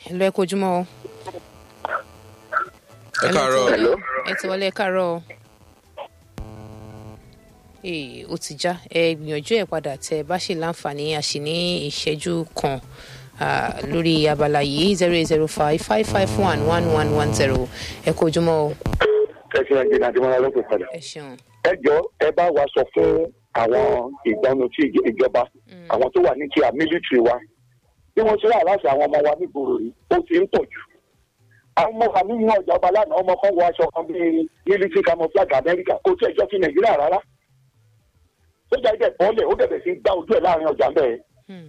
hello ẹ kojúmọ́ o. ẹ káàárọ̀ Hello, ẹ ti wọlé ẹ káàárọ̀ o. Ee, ó ti já ẹ gbìyànjú ẹ padà tẹ bá ṣe láǹfààní àṣì ní ìṣẹ́jú kan ah, lórí abala yìí zero eight zero five five five one one one one zero ẹ kojúmọ́ o. ẹ ṣe ẹgbẹ́ náà tí wọ́n lọ́pọ̀ padà. ẹ ṣeun. ẹ jọ ẹ bá wa sọ fún àwọn ìgbọ́nu tí ìjọ- ìjọba àwọn tó wà ní kíá mílítìrì wa bí wọ́n ṣe rà láti àwọn ọmọ wa nígboro yìí ó ti ń pọ̀ jù. àwọn ọmọ wa nínú ọjà ọba lánàá ọmọ kan wọ aṣọ kan bíi mílítìrì camouflage amẹ́ríkà kò tí ẹ jọ ti nàìjíríà rárá. sójà ibẹ̀ bọ́ọ̀lẹ̀ ó bẹ̀rẹ̀ sí í gbá ojú ẹ̀ láàrin ọjà bẹ́ẹ̀. Hmm.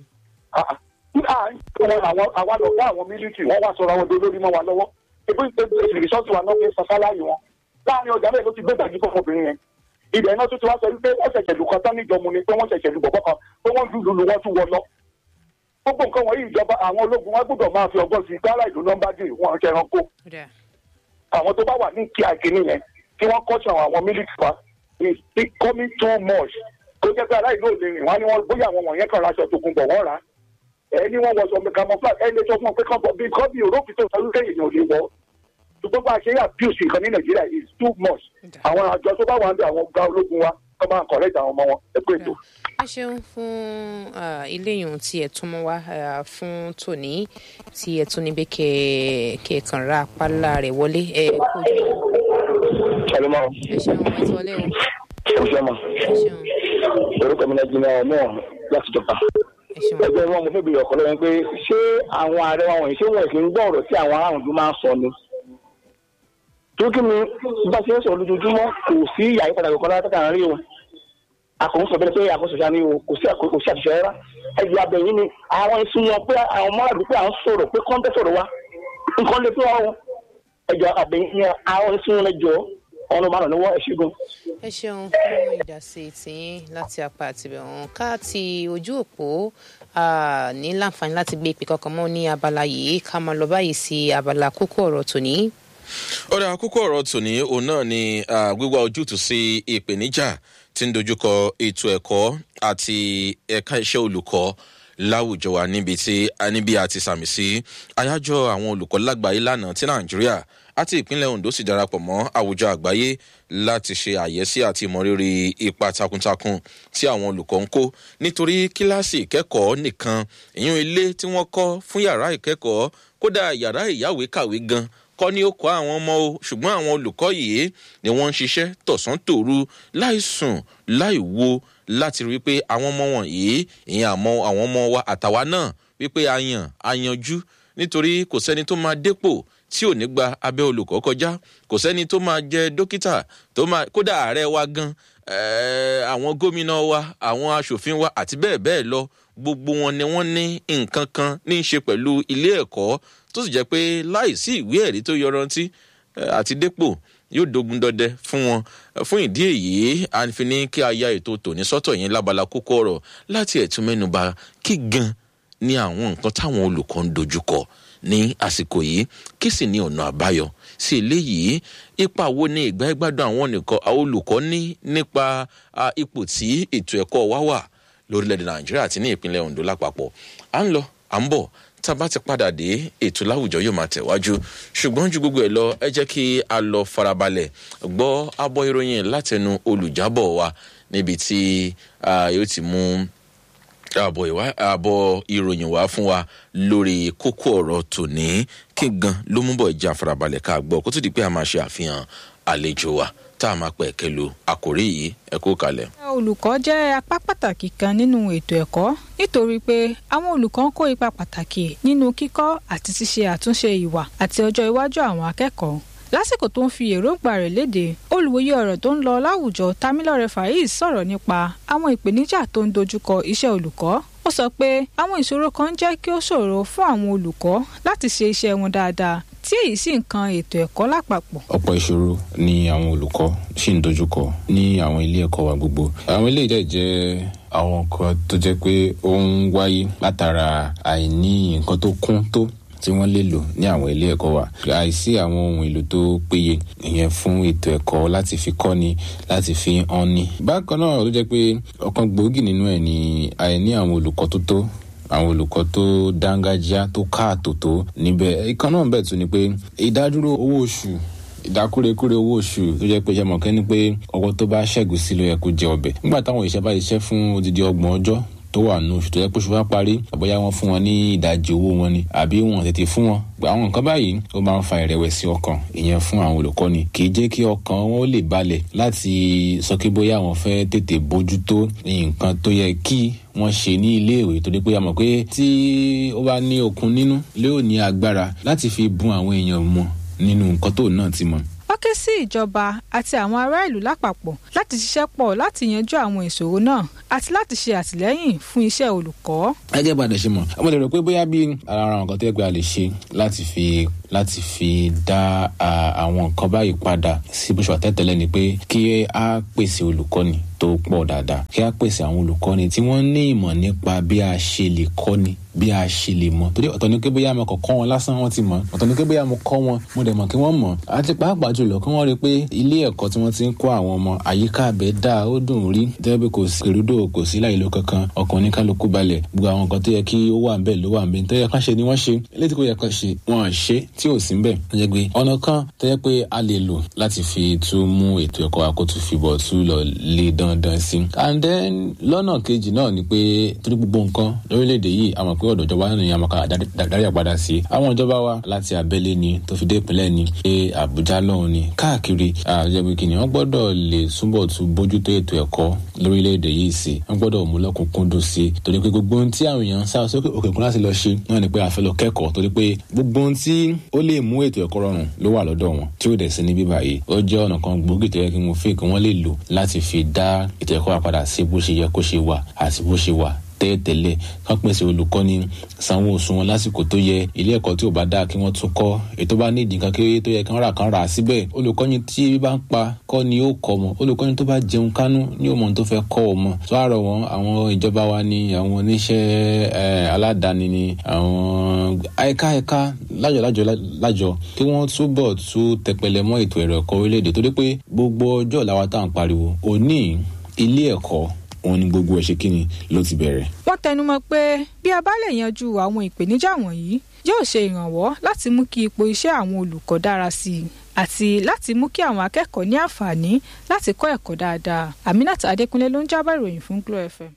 àwọn àwa lọ bá àwọn mílítìrì wọ́n wá sọ̀rọ̀ àwọn dolórí mọ́ wa lọ́wọ́ ebi ìrìsọ́ọ̀tì wa náà fi sọ sáláàyè wọn láàrin ọjà bẹ́ẹ̀ ló ti gbé gbàgbé fún ọmọbìnrin yẹn ibẹ̀ náà tún ti wá sọ wípé wọ́n ṣẹ̀ṣẹ̀ lù kan tán níjọmu ni pé wọ́n ṣẹ̀ṣẹ̀ lù bọ̀bọ̀ kan pé wọ́n lù lù wọ́n tún wọ lọ. gbogbo nǹkan wọ̀nyí ìjọba àwọn ológun wọn gbọ́dọ̀ máa fi ọgbọ́n sí i kára ìlú nọ́mbà dì wọ́n ṣe ẹranko. Ó dáa. àwọn tó bá wà ní kí àìkíní yẹn kí wọ́n kọ́ṣọ́ àwọn mílíkì wa is becoming too much. tó jẹ́ pé aláìlú òde rìn wọ́n ní wọ́n bóyá àwọn wọ̀nyẹn kan raṣọ tó kun bọ̀ wọ́n rà á. ẹ ní wọ́n wọ sọ camouflage ẹ lè sọ fún wọn pé kán bọ̀ bí kán bí òrókì tó sọ wípé èèyàn ò lè wọ̀ ṣùgbọ́n bá a ṣe abuse nǹkan ní nàìjíríà is too much àwọn àjọ tó bá wà ń bẹ àwọn ọgá ológun wa kọ́ máa correct àwọn ọmọ wọn ẹ pé ètò. ẹ ṣeun fún ah, eléyìí tí ẹ tún mú wá ah, fún tòní tí ẹ tún níbi kẹ kẹ kàn ra apálá rẹ wọlé ẹ kojú ṣàlùmọ́ ẹ ṣeun ẹ ti wọlé o ọ̀ṣọ́mà ẹ ṣeun orúkọ mi náà jìnnà ọmọ láti jọba. ẹ ṣeun ẹgbẹ́ wọn mo fẹ́ bèrè ọ̀kọ́ lọ́wọ́ pé ṣé àwọn ààrẹ wọn wọ̀nyí ṣé wọn kì í gbọ́ ọ̀rọ̀ tí àwọn aráàlú tó máa ń sọ ni. tó kí mi bá ṣe ń sọ lójoojúmọ́ kò sí ìyá ìpadà kankan látàkà rí o. àkóso sọ bẹ́ẹ̀ pé àkóso ṣáà ni o kò sí àkóso kò sí àṣìṣe rárá. ẹgbẹ́ abẹ́yìn ni àwọn ìsun wọn pé àwọn mọ́ràdú pé à ń sọ̀rọ̀ pé kọ́ńtẹ́ sọ̀rọ̀ wa nǹkan lè fún wa o. ẹgbẹ́ abẹ́yìn ni àwọn ìsun wọn jọ ọ̀nà márùn-ún lọ́wọ́ ẹ̀ṣígun. ẹ ṣeun fún ìdásí tiyín láti apá àtibẹ̀ wọn ká ti ojú òpó ah, ní láǹfààní láti gbé ìpè kankan mọ́ ní abala yìí ká máa lọ báyìí sí abala kókó ọ̀rọ̀ tòní. ọ̀rọ̀ àkókò ọ̀rọ̀ tòní òun náà ni ah, gbígbá ojútùú sí ìpèníjà tí ń dojúkọ ètò ẹ̀kọ́ àti ẹ̀ka iṣẹ́ olùkọ́ láwùjọ wa níbi tí a níbi àti sàmì sí àyájọ́ àwọn olùkọ́ lágbàáyé lánàá tí nàìjíríà àti ìpínlẹ̀ ondo sì darapọ̀ mọ́ àwùjọ àgbáyé láti ṣe àyẹ́sí àti ìmọ̀rírì ipa takuntakun tí àwọn olùkọ́ ń kó nítorí kíláàsì ìkẹ́kọ̀ọ́ nìkan ìyún ilé tí wọ́n kọ́ fún yàrá ìkẹ́kọ̀ọ́ kódà yàrá ìyáwé kàwé gan kọ́ ni ó kọ́ àwọn ọmọ o ṣùgbọ́n àwọn olùkọ́ yìí ni wọ́n ń ṣiṣẹ́ tọ̀sán tòru láì sùn láì wo láti rí i pé àwọn ọmọ wọ̀nyí ìyẹn àmọ́ àwọn ọmọ wa àtàwa náà wípé a yàn a yanjú nítorí kò sẹ́ni tó máa dépò tí ò ní gba abẹ́ olùkọ́ kọjá kò sẹ́ni tó máa jẹ dókítà tó máa kódà ààrẹ wa gan eh, àwọn gómìnà wa àwọn aṣòfin wa àti bẹ́ẹ̀ bẹ́ẹ̀ lọ gbogbo wọn ni wọ́n ní nǹkan kan ní í ṣe pẹ̀lú ilé ẹ̀kọ́ tó sì jẹ́ pé láìsí ìwé ẹ̀rí tó yọrantí eh, àti dépò yóò dogun dọdẹ fún wọn fún ìdí èyí a fi ní kí a ya ètò tòní sọ́tọ̀ yẹn lábala kókó ọ̀rọ̀ láti ẹ̀tún mẹ́nuba kí gan ni àwọn nǹkan táwọn olùkọ́ ń dojúkọ ní àsìkò yìí kí sì ní ọ̀nà àbáyọ sí eléyìí ipa wo ni ìgbà ìgbádùn àwọn nìkan àwọn olùkọ́ ní nípa ah, ipò tí ètò ẹ̀kọ́ wa wà lórílẹ̀‐èdè nàìjíríà àti ní ìpínlẹ̀ ondo lápapọ̀ à ń lọ à ń bọ̀ tá a bá ti padà dé ètò láwùjọ yóò máa tẹ̀wájú ṣùgbọ́n ju gbogbo ẹ̀ lọ ẹ jẹ́ kí a lọ farabalẹ̀ gbọ́ abọ́ ìròyìn látẹnu olùjábọ̀ wa níbi tí ah, yóò ti mú àbọ̀ ìwá àbọ̀ ìròyìn wá fún wa lórí kókó ọ̀rọ̀ tòní kí gan ló mú bọ̀ ìjà farabalẹ̀ ká gbọ́ kó tó di pé a máa ṣe àfihàn àlejò wa tá a máa pẹ̀ kẹlu àkórí yìí ẹ kó kalẹ̀. olùkọ́ jẹ́ apá pàtàkì kan nínú ètò ẹ̀kọ́ nítorí pé àwọn olùkọ́ ń kó ipa pàtàkì nínú kíkọ́ àti ṣíṣe àtúnṣe ìwà àti ọjọ́ iwájú àwọn akẹ́kọ̀ọ́ lásìkò tó ń fi èròǹgbà rẹ̀ léde olùwòye ọ̀rọ̀ tó ń lọ láwùjọ tamilore faiz sọ̀rọ̀ nípa àwọn ìpèníjà tó ń dojúkọ iṣẹ́ olùkọ́ ó sọ pé àwọn ìṣòro kan jẹ́ kí ó ṣòro fún àwọn olùkọ́ láti ṣe iṣẹ́ wọn dáadáa tí èyí sì ń kan ètò ẹ̀kọ́ lápapọ̀. ọ̀pọ̀ ìṣòro ni àwọn olùkọ́ ṣì ń dojúkọ ní àwọn ilé ẹ̀kọ́ wa gbogbo. àwọn ilé ìjẹ́ jẹ́ àwọn nǹkan tó jẹ́ pé ó ń wáyé látara àìní nǹkan tó kún tó tí wọ́n lè lò ní àwọn ilé ẹ̀kọ́ wa àìsí àwọn ohun èlò tó péye ìyẹn fún ètò ẹ̀kọ́ láti fi kọ́ni láti fi hàn ni. bákan náà ló jẹ́ pé ọ̀kan gbòógì nínú ẹ̀ ni àìní àwọn olùkọ́ tó tó àwọn olùkọ́ tó dángájá tó káàtó tó níbẹ̀ ìkan náà bẹ̀ tún ni pé ìdádúró owó oṣù ìdákúrekúre owó oṣù tó jẹ́ pé ṣe mọ̀ kẹ́ni pé ọwọ́ tó bá ṣẹ́gun sí ló yẹ kó jẹ ọbẹ̀ nígbà táwọn ìṣẹ́ bá ṣiṣẹ́ fún odidi ọgbọ̀n ọjọ́ tó wà nù oṣù tó yẹ pé oṣù bá parí àbóyá wọn fún wọn ní ìdajì owó wọn ni àbí wọn tètè fún wọn àwọn nǹkan báyìí ó máa ń fa ìrẹ̀wẹ̀sì ọkàn ìyẹn fún àwọn olùkọ́ni kì í jẹ́ kí ọkàn wọn lè balẹ̀ láti sọ pé bóyá àwọn fẹ́ tètè bójútó nǹkan tó yẹ kí wọ́n ṣe ní iléèwé torí pé a mọ̀ pé tí ó bá ní okun nínú lé ò ní agbára láti fi bùn àwọn èèyàn mọ̀ nínú nǹkan tó náà ti mọ̀ wọ́n ké sí ìjọba àti àwọn ará ìlú lápapọ̀ láti ṣiṣẹ́ pọ̀ láti yanjú àwọn ìṣòro náà àti láti ṣe àtìlẹ́yìn fún iṣẹ́ olùkọ́. gẹ́gẹ́ bá a dẹ̀ ṣe mọ̀ ọmọ lè rò pé bóyá bí ara àwọn nǹkan tó yẹ pé a lè ṣe láti fi láti fi dá àwọn nǹkan báyìí padà sí bó ṣe wà tẹ́tẹ́lẹ̀ ni pé kí a pèsè olùkọ́ni tó pọ̀ dáadáa kí a pèsè àwọn olùkọ́ni tí wọ́n ní ìmọ̀ nípa bí a ṣe lè kọ́ni bí a ṣe lè mọ̀ torí ọ̀tọ̀ ni pé bóyá mo kọ̀ kọ́ wọn lásán wọ́n ti mọ̀ ọ̀tọ̀ ni pé bóyá mo kọ́ wọn mo dẹ̀ mọ̀ kí wọ́n mọ̀ àti pàápàá jùlọ kí wọ́n rí i pé ilé ẹ̀kọ́ tí wọ́n ti ń kọ́ àwọn ọmọ àyíká abẹ́ dáa ó dùn rí tẹ́lẹ̀ pé kò sí èrúdò kò sí láyé ló kankan ọkàn ní kálukú balẹ̀ gbogbo àwọn nǹkan tó yẹ kí ó wà ń bẹ̀ ló wà ń bẹ̀ tó yẹ ká ṣe ni wọ́n ṣe eléyìí tí kò yẹ ká ṣe wọn à ṣe tí ò sí ń bẹ̀ tó yẹ pé ọ̀nà kan tó yẹ pé a lè lò láti fi tún mú ètò ẹ̀kọ́ wa kó tún fi bọ̀ tún lọ lé dandan sí and then lọ́nà kejì náà ni pé torí gbogbo nǹkan lórílẹ̀‐èdè yìí a mọ̀ pé ọ̀dọ̀ ìjọba ní àmọ́ ká darí àpadà sí àwọn ìjọba wa láti abẹ́lé ni tó fi dé ìpínlẹ̀ ni ṣé àbújá lọ́hùn ni káàkiri àjẹbí kìnìún wọ́n gbọ́dọ̀ lè túbọ̀ tún bójútó ètò ẹ̀kọ́ lórílẹ̀‐èdè yìí sí wọ́n gbọ́dọ̀ mú lọ́kùnkúndùn sí torí pé gbogbo ohun tí àwọn èèyàn ń sá sókè òkè òkun láti lọ ṣe náà ni pé a fẹ́ lọ kẹ́kọ̀ọ́ torí pé gbogbo ohun tí ó lè mú ètò ẹ̀kọ́ rọrùn ló wà lọ́dọ̀ wọn tí ó dẹ̀ sí ní bíbá yìí ó jẹ́ ọ̀nà kan gbòógì tó yẹ kí wọ́n fi kí wọ́n lè lò láti fi dá ètò ẹ̀kọ́ wa padà sí bó ṣe yẹ kó ṣe wà àti bó ṣe wà tẹ́ẹ̀tẹ́lẹ̀ kán pèsè olùkọ́ni sanwó oṣù wọn lásìkò tó yẹ ilé ẹ̀kọ́ tí ò bá dáa kí wọ́n tún kọ́ ètò bá ní ìdí nǹkan kéré tó yẹ kí wọ́n rà kán rà á síbẹ̀ olùkọ́ni tí ebi bá ń pa kọ́ ni ó kọ́ mọ́ olùkọ́ni tó bá jẹun kánú ni ó mọ̀ tó fẹ́ kọ́ ọ mọ́ tó àrọ̀ wọn àwọn ìjọba wa ni àwọn oníṣẹ́ aládàáni ni àwọn ẹ̀ka ẹ̀ka lájọ lájọ lájọ kí wọ́n túbọ̀ tún tẹpẹlẹ mọ́ ètò ẹ̀rọ ẹ̀kọ́ orílẹ̀-èdè torí pé gbogbo ọjọ́ làwa tá à ń pariwo òní ilé ẹ̀kọ́ òun ni gbogbo ẹ̀ ṣe kíni ló ti bẹ̀rẹ̀. wọ́n tẹnumọ́ pé bí a bá lè yanjú àwọn ìpèníjà wọ̀nyí yóò ṣe ìrànwọ́ láti mú kí ipò iṣẹ́ àwọn olùkọ́ dára sí i àti láti mú kí àwọn akẹ́kọ̀ọ́ ní àǹfààní láti kọ́ ẹ̀kọ́ dáadáa Aminat Adékúnlé ló ń jábọ̀ ìròyìn fún Glo FM.